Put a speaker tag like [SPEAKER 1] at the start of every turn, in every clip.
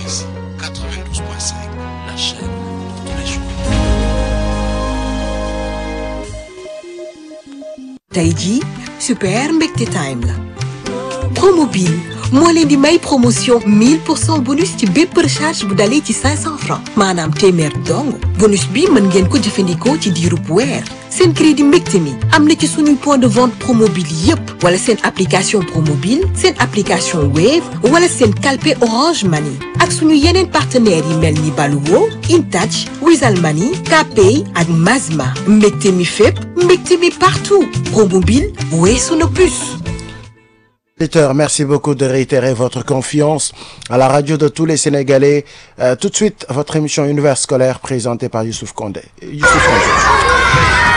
[SPEAKER 1] RSI 92.5, la chaîne de tous les jours.
[SPEAKER 2] tey jii super mbégte time la promobile moo leen di may promotion 1000 pour cent bonus ci bépp recharge bu dalee ci 500 francs maanaam téeméer dong bonus bi mën ngeen ko jëfandikoo ci diirub weer seen crédit mbégte mi am na ci suñuy point de vente promobile yépp wala seen application promobile seen application wave wala seen calpe orange money ak suñu yeneen partenaires yi mel ni Baluwo Intouch Wizall Money Kpay ak Mazma mbégte mi fépp mbégte mi partout promobile weesu na plus
[SPEAKER 3] Auditeurs, merci beaucoup de réitérer votre confiance à la radio de tous les Sénégalais. Euh, tout de suite, votre émission Univers scolaire présentée par Youssouf Condé. Youssouf Condé.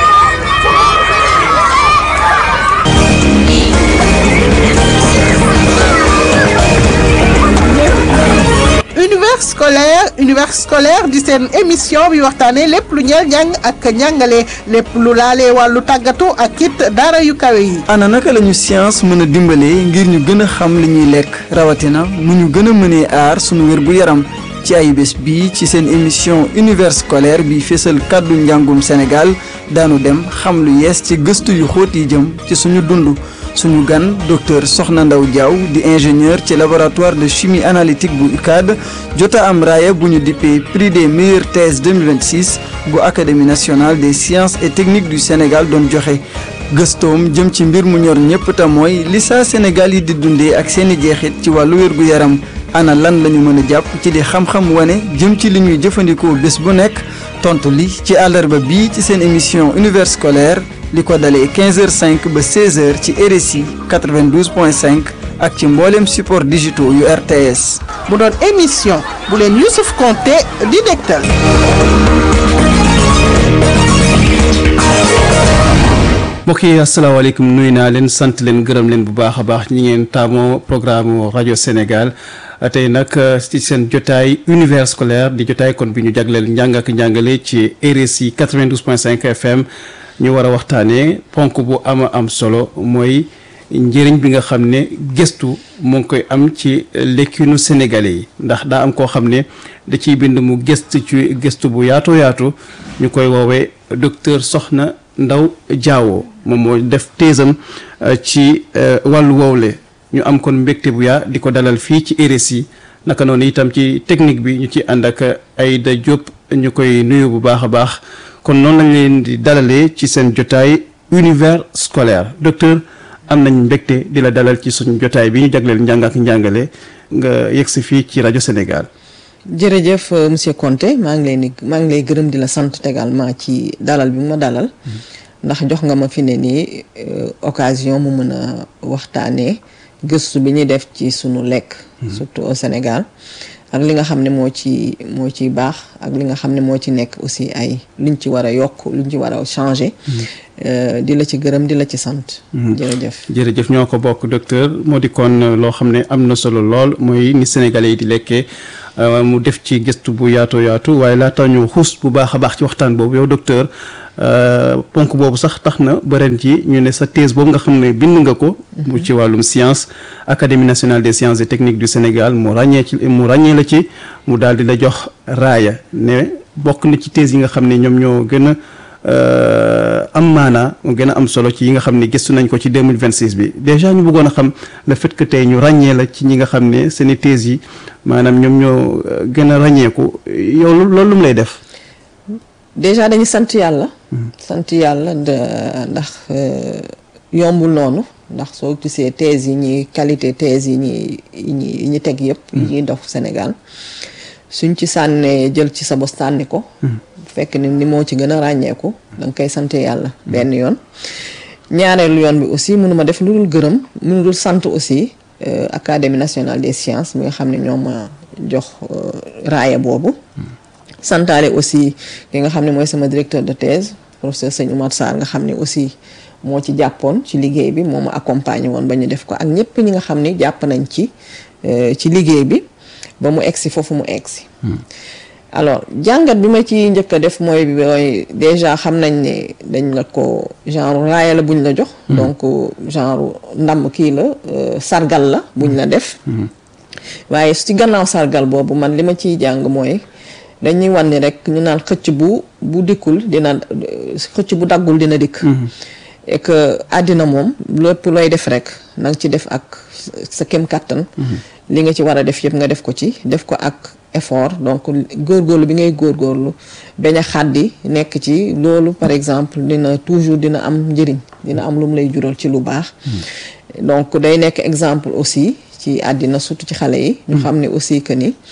[SPEAKER 4] univers scolaire univers scolaire di seen émission bi waxtaanee lépp lu ñeel njàng ak njàngale lépp lu laalee wàllu tàggatu ak it daara yu kawe yi.
[SPEAKER 5] ana naka lañu science mën a dimbalee ngir ñu gën a xam li ñuy lekk rawatina mu ñu gën a mënee aar sunu wér gu yaram ci ay bés bii ci seen émission univers scolaire bi fésal kàddu njàngum Sénégal daanu dem xam lu yees ci gëstu yu xóot yi jëm ci suñu dund suñu gan docteur Soxna Ndaw Diaw di ingénieur ci laboratoire de chimie analytique bu UCAD jota am raaya bu ñu dippee prix des meilleures thèses 2026 bu académie nationale des sciences et techniques du Sénégal doon joxe gëstoom jëm ci mbir mu ñor ñëpp te mooy li saa Sénégal yi di dundee ak seeni jeexit ci wàllu wér gu yaram ana lan la ñu mën a jàpp ci di xam-xam wane jëm ci li ñuy jëfandikoo bés bu nekk tontu li ci àllarba bii ci seen émission univers scolaire li ko dalee 15h05 ba 16h ci RSI 92.5 ak ci mboolem support digitaux yu RTS.
[SPEAKER 4] mu doon émission bu leen Youssouf Konté di dégtal.
[SPEAKER 6] mbokk yi asalaamaaleykum nuyu naa leen sant leen gërëm leen bu baax a baax ñi ngeen taamoo programme rajo Sénégal tey nag ci seen jotaay univers scolaire di jotaay kon bi ñu jagleel njàng ak njàngale ci RSI 92.5 FM ñu war a waxtaanee ponk bu ama am solo mooy njëriñ bi nga xam ne gëstu mu ngi koy am ci lekkinu sénégalais yi ndax daa am koo xam ne da ciy bind mu gëstu ci gëstu bu yaatoo yaatu ñu koy woowee docteur Soxna Ndaw Diawo moom moo def teesam ci wàllu woowle ñu am kon mbégte bu yaa di ko dalal fii ci RSI naka noonu itam ci technique bi ñu ci ànd ak Aïda Diop ñu koy nuyu bu baax a baax kon noonu lañ leen di dalalee ci seen jotaay univers scolaire docteur am nañ mbégte di la dalal ci suñu jotaay bi ñu jagleel njàng ak njàngale nga yegg si fii ci rajo Sénégal.
[SPEAKER 7] jërëjëf monsieur Konté maa ngi leen di maa ngi lay gërëm di la sant également ci dalal bi ma dalal ndax jox nga ma fi ne nii occasion mu mën a waxtaanee gëstu bi ñuy def ci sunu lekk. surtout au Sénégal. ak li nga xam ne moo ci moo ci baax ak li nga xam ne moo ci nekk aussi ay luñ ci war a yokk luñ ci war a changer. di la ci gërëm di la ci sant. jërëjëf
[SPEAKER 6] jërëjëf ñoo ko bokk docteur moo di kon loo xam ne am na solo lool mooy ni Sénégalais yi di lekkee mu def ci gëstu bu yaatoo yaatu waaye laata ñu xuus bu baax a baax ci waxtaan boobu yow docteur ponk boobu sax tax na ba ren ji ñu ne sa thèse boobu nga xam ne bind nga ko. mu ci wàllum science académie nationale des sciences et techniques du Sénégal mu ràññee ci mu ràññee la ci mu daal di la jox raaya ne bokk na ci thèse yi nga xam ne ñoom ñoo gën a. am maanaa mu gën a am solo ci yi nga xam ne gëstu nañ ko ci 2026 bi déjà ñu bëggoon a xam le fait que tey ñu ràññee la ci ñi nga xam ne seeni thèse yi maanaam ñoom ñoo gën a ràññeeku yow loolu lu mu lay def
[SPEAKER 7] déjà dañu sant yàlla sant yàlla ndax yombul noonu ndax soo gisee thèse yi ñuy qualité thèse yi ñuy yi ñi teg yëpp yi ñuy dox Sénégal suñ ci sànnee jël ci sa bos sànni ko fekk ni ni moo ci gën a ràññeeku da nga koy sant yàlla benn yoon ñaareelu yoon bi aussi mënuma def lu dul gërëm mënu dul sant aussi académie nationale des sciences mi nga xam ne ñoo ma jox raaya boobu santaale aussi ki nga xam ne mooy sama directeur de thèse professeur Sëñ Oumar Sarr nga xam ne aussi moo ci jàppoon ci liggéey bi moo ma accompagné woon ba ñu def ko ak ñëpp ñi nga xam ne jàpp nañ ci ci liggéey bi ba mu egsi foofu mu egsi alors jàngat bi ma ci njëkk a def mooy mooy déjà xam nañ ne dañ la ko genre raaya la buñ la jox donc genre ndam kii la sargal la buñ la def waaye ci gannaaw sargal boobu man li ma ciy jàng mooy dañuy wan ni rek ñu naan xëcc bu bu dikkul dina xëcc bu daggul dina dikk et que àddina moom lépp looy def rek na nga ci def ak sa kem kàttan li nga ci war a def yëpp nga def ko ci def ko ak effort donc góorgóorlu bi ngay góorgóorlu bañ a xàddi nekk ci loolu par exemple dina toujours dina am njëriñ dina am lu mu lay jural ci lu baax donc day nekk exemple aussi ci àddina surtout ci xale yi ñu xam ne aussi que ni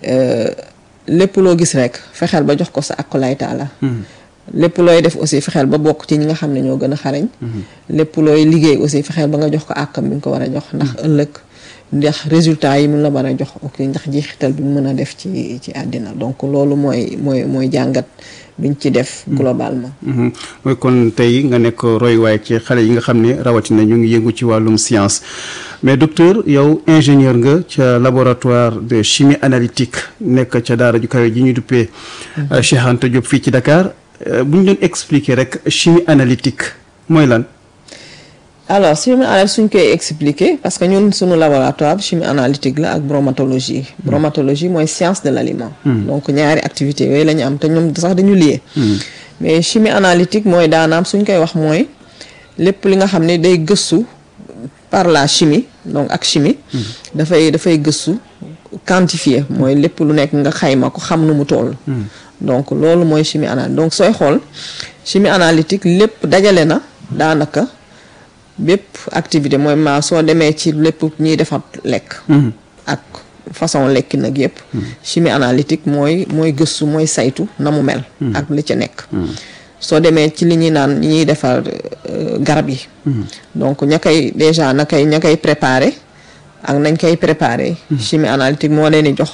[SPEAKER 7] lépp loo gis rek fexeel ba jox ko sa akulaay taala lépp looy def aussi fexeel ba bokk ci ñi nga xam ne ñoo gën a xarañ lépp looy liggéey aussi fexeel ba nga jox ko àkkam bi nga ko war a jox ndax ëllëg ndax résultat yi mun la war a jox ok ndax jeexital bi mu mën a def ci ci àddina donc loolu mooy mooy mooy jàngat biñ ci def globalement
[SPEAKER 6] mooy kon tey nga nekk royuwaay ci xale yi nga xam ne rawatina ñu ngi yëngu ci wàllum science mais docteur yow ingénieur nga ca laboratoire de chimie analytique nekk ca daara ju kawe ji ñu duppee Cheikh Anta Diop fii ci Dakar bu ñu doon expliquer rek chimie analytique mooy lan
[SPEAKER 7] alors chimie analytique suñ koy expliquer parce que ñun suñu laboratoire chimie analytique la ak bromatologie bromatologie mooy science de l'aliment donc ñaari activités yooyu la ñu am te ñoom sax dañu lié mais chimie analytique mooy daanaam suñ koy wax mooy lépp li nga xam ne day gëstu par la chimie donc ak chimie dafay dafay gëstu quantifier mooy lépp lu nekk nga xayma ko xam nu mu toll donc loolu mooy chimie analytique donc sooy xool chimie analytique lépp dajale na daanaka bépp activité mooy ma soo demee ci lépp ñuy defar lekk ak façon lekki nag yëpp chimie analytique mooy mooy gëstu mooy saytu na mu mel ak li ca nekk soo demee ci li ñuy naan ñuy defar garab yi donc ña koy déjà na koy ña koy préparé ak nañ koy préparé chimie analytique moo leen di jox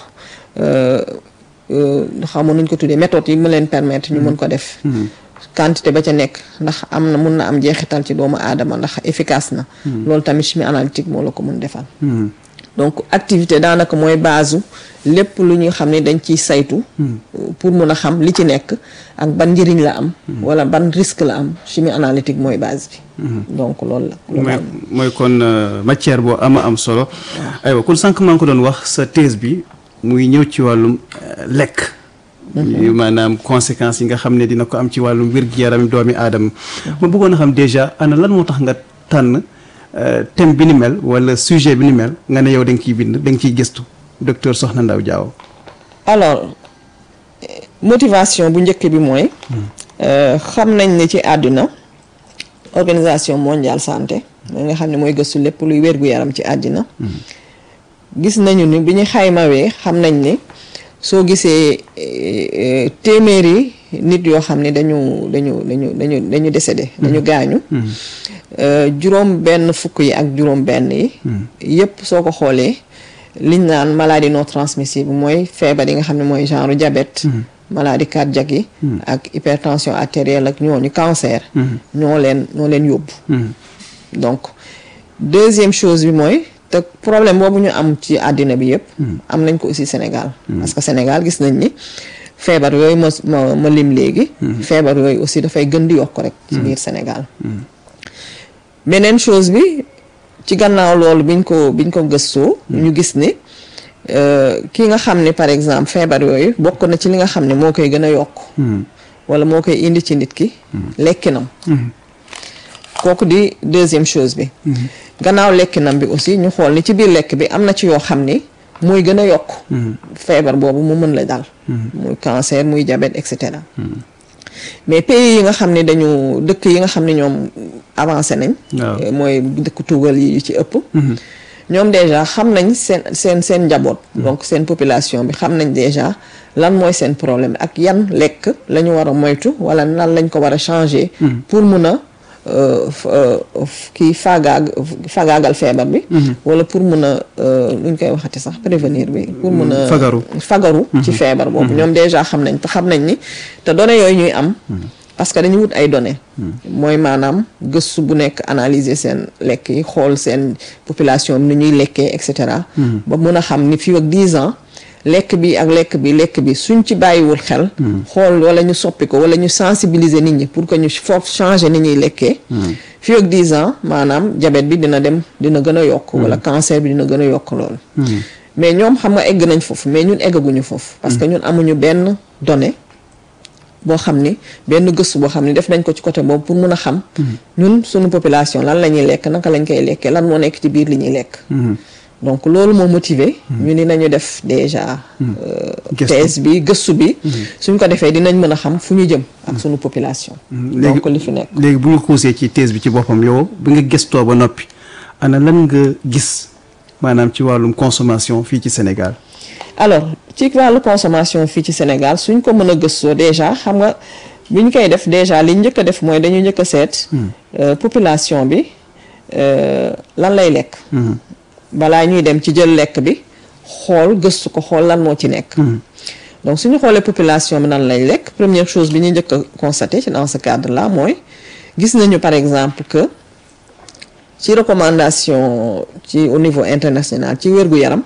[SPEAKER 7] xamu nuñ ko tuddee méthode yi mu leen permettre ñu mën ko def quantité ba ca nekk ndax am na mun na am jeexital ci doomu aadama ndax efficace na loolu tamit chimie analytique moo la ko mun defal donc activité daanaka mooy base lépp lu ñuy xam ne dañ ciy saytu pour mun a xam li ci nekk ak ban njëriñ la am wala ban risque la am chimie analytique mooy base bi donc loolu la
[SPEAKER 6] mooy mooy kon matière boo ama am solo aywa kon sànq maa ngi ko doon wax sa thèse bi muy ñëw ci wàllum lekk maanaam conséquences yi nga xam ne dina ko am ci wàllum wér-gu-yaram doomi aadama ma bëggoon a xam déjà ana lan moo tax nga tànn thème bi ni mel wala sujet bi ni mel nga ne yow da nga ciy bind da nga ciy gëstu docteur Soxna Ndaw Diaw
[SPEAKER 7] alors motivation bu njëkk bi mooy xam nañ ne ci àdduna organisation mondiale santé mooy nga xam ne mooy gëstu lépp luy wér-gu-yaram ci àddina gis nañu ni bi ñu xaymawee xam nañ ne soo gisee téeméeri nit yoo xam ne dañu dañu dañu dañu dañu décédé dañu gaañu juróom benn fukk yi ak juróom benn yi yépp soo ko xoolee liñ naan maladie non transmissible mooy feebar yi nga xam ne mooy genre diabète maladie cardiaque yi ak hypertension artérielle ak ñooñu cancer ñoo leen ñoo leen yóbbu donc deuxième chose bi mooy te problème boobu ñu am ci àddina bi yëpp am nañ ko aussi Sénégal parce que Sénégal gis nañ ni feebar yooyu ma ma ma lim léegi feebar yooyu aussi dafay gën di yokk rek ci biir Sénégal beneen chose bi ci gannaaw loolu biñ ko biñ ko gëstoo ñu gis ni ki nga xam ne par exemple feebar yooyu bokk na ci li nga xam ne moo koy gën a yokk wala moo koy indi ci nit ki lekkinam kooku di deuxième chose bi gannaaw lekkinam bi aussi ñu xool ni ci biir lekk bi am na ci yoo xam ni mooy gën a yokk feebar boobu mu mën la dal muy cancer muy diabète et cetera mais pays yi nga xam ne dañu dëkk yi nga xam ne ñoom avancé nañ mooy dëkk tugal yi ci ëpp ñoom déjà xam nañ seen seen seen njaboot donc seen population bi xam nañ déjà lan mooy seen problème ak yan lekk la ñu war a moytu wala lan lañ ko war a changer pour mun a kii faagaag faagaagal feebar bi wala pour mun a nuñ koy waxati sax prévenir bi pour mun a
[SPEAKER 6] fagaru
[SPEAKER 7] fagaru ci feebar boobu ñoom déjà xam nañ te xam nañ ni te données yooyu ñuy am parce que dañu wut ay données mooy maanaam gëstu bu nekk analyser seen lekk yi xool seen population bi ni ñuy lekkee et cetera ba mun a xam ni fii ak dix ans lekk bi ak lekk bi lekk bi suñ ci bàyyiwul xel xool wala ñu soppi ko wala ñu sensibiliser nit ñi pour que ñu foofu changer ni ñuy lekkee fii ak dix ans maanaam diabète bi dina dem dina gën a yokk wala cancer bi dina gën a yokk loolu mais ñoom xam nga egg nañ foofu mais ñun eggaguñu foofu parce que ñun amuñu benn donnée boo xam ni benn gëstu boo xam ni def nañ ko ci côté boobu pour mun a xam ñun suñu population lan la ñuy lekk naka lañ koy lekkee lan moo nekk ci biir li ñuy lekk donc loolu moo motivé ñu ni nañu def déjà euh,
[SPEAKER 6] Gëstu.
[SPEAKER 7] thèse bi gëstu bi suñ ko defee dinañ mën a xam fu ñu jëm ak suñu population donc li fi nekk
[SPEAKER 6] léegi bu ñu xuusee ci thèse bi ci boppam yow bi nga gëstoo ba noppi ana lan nga gis maanaam ci wàllum consommation fii ci Sénégal
[SPEAKER 7] alors ci wàllu consommation fii ci Sénégal suñ ko mën a gëstoo déjà xam nga bi ñu koy def déjà li njëkk a def mooy dañu njëkk a seet euh, population bi euh, lan lay lekk balaa ñuy dem ci jël lekk bi xool gëstu ko xool lan moo ci nekk donc suñu xoolee population bi nan lay lekk première chose bi ñu njëkk a constaté ci dans ce cadre là mooy gis nañu par exemple que ci recommandation ci au niveau international ci wérgu yaram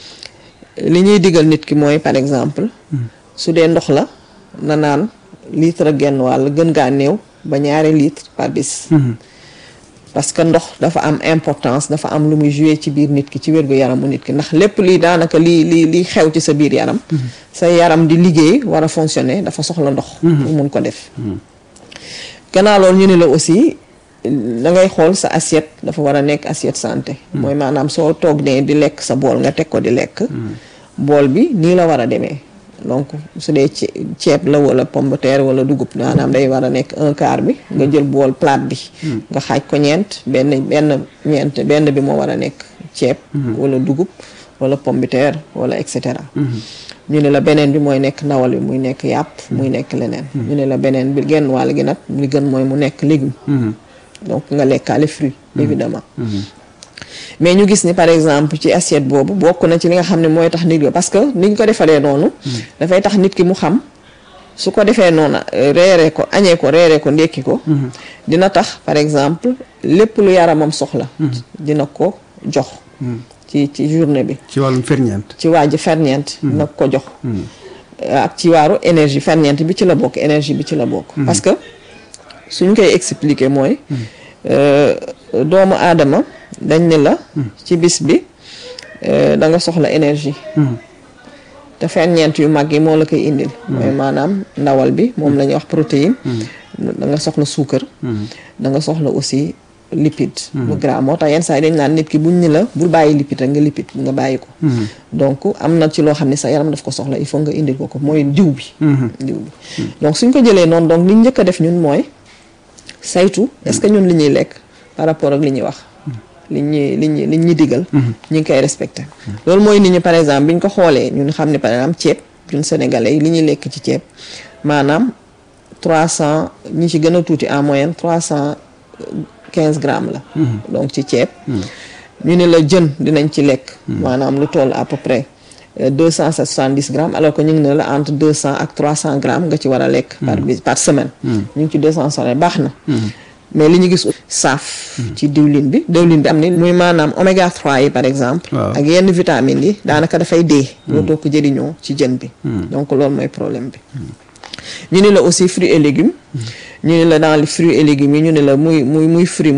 [SPEAKER 7] li ñuy digal nit ki mooy par exemple su dee ndox la na naan litre ak genn wàll gën gaa néew ba ñaari litre par bis parce que ndox dafa am importance dafa am lu muy jouer ci biir nit ki ci wérgu yaramu nit ki ndax lépp lii daanaka lii lii lii xew ci sa biir yaram sa yaram di liggéey war a fonctionner dafa soxla ndox pour mun ko def gannaaw loolu ñu ne la aussi da ngay xool sa assiette dafa war a nekk assiette santé mooy maanaam soo toog ne di lekk sa bool nga teg ko di lekk bool bi nii la war a demee donc su dee ce- ceeb la wala pomme de terre wala dugub maanaam day war a nekk un quart bi nga jël bool plate bi nga xaaj ko ñeent benn benn ñeent benn bi moo war a nekk ceeb wala dugub wala pomme de terre wala et cetera ñu ne la beneen bi mooy nekk ndawal bi muy nekk yàpp muy nekk leneen ñu ne la beneen bi genn wàll gi nag li gën mooy mu nekk légume donc nga lekkaale fruit évidemment mais ñu gis ni par exemple ci assiette boobu bokk na ci li nga xam ne mooy tax nit ki parce que ni ñu ko defalee noonu dafay tax nit ki mu xam su ko defee noonu euh, reeree ko añee ko reeree ko ndékki ko dina tax par exemple lépp lu yaramam soxla dina ko jox ci ci journée bi
[SPEAKER 6] ci wàllum ferñeent
[SPEAKER 7] ci waa ji ferñeent dina ko jox ak ci waaru énergie ferñeent bi ci la bokk énergie bi ci la bokk parce que suñ koy expliquer mooy euh, doomu aadama dañ ne la ci bis bi euh, da nga soxla énergie te ferñeent yu mag yi moo la koy indil mooy maanaam ndawal bi moom la ñuy wax protéine da nga soxla suukar da nga soxla aussi lipide lu gras moo tax yenn saa yi dañ naan nit ki buñ ni la bul bàyyi lipide rek nga lipide nga bàyyi ko donc am na ci loo xam ne sa yaram daf ko soxla il faut nga indil ko ko mooy diw bi diw bi donc suñ ko jëlee noonu donc li ñu njëkk a def ñun mooy saytu est-ce que ñun li ñuy lekk par rapport ak li ñuy wax li ñuy li ñuy li ñuy digal ñu ngi koy respecté loolu mooy nit ñi par exemple bi ñu ko xoolee ñun xam ne par exemple ceeb ñun sénégalais yi li ñuy lekk ci ceeb maanaam trois cent ñi ci gën a tuuti en moyenne trois cent quinze grammes la donc ci ceeb ñu ne la jën dinañ ci lekk maanaam lu toll à peu près deux cent soixante-dix grammes alors que ñu ngi ne la entre deux cent ak trois cent grammes nga ci war a lekk par bis par semaine ñu ngi ci deux cent soixante baax na mais li ñu gis saaf ci diwlin bi diwlin bi am ni muy maanaam oméga 3 yi par exemple
[SPEAKER 6] Waaw.
[SPEAKER 7] ak yenn vitamines yi daanaka dafay dee dootoo ko jëriñoo ci jën bi donc loolu mooy problème bi ñu ne la aussi fruits et légumes ñu ne la dans les fruits et légumes yi ñu ne la muy muy muy fruit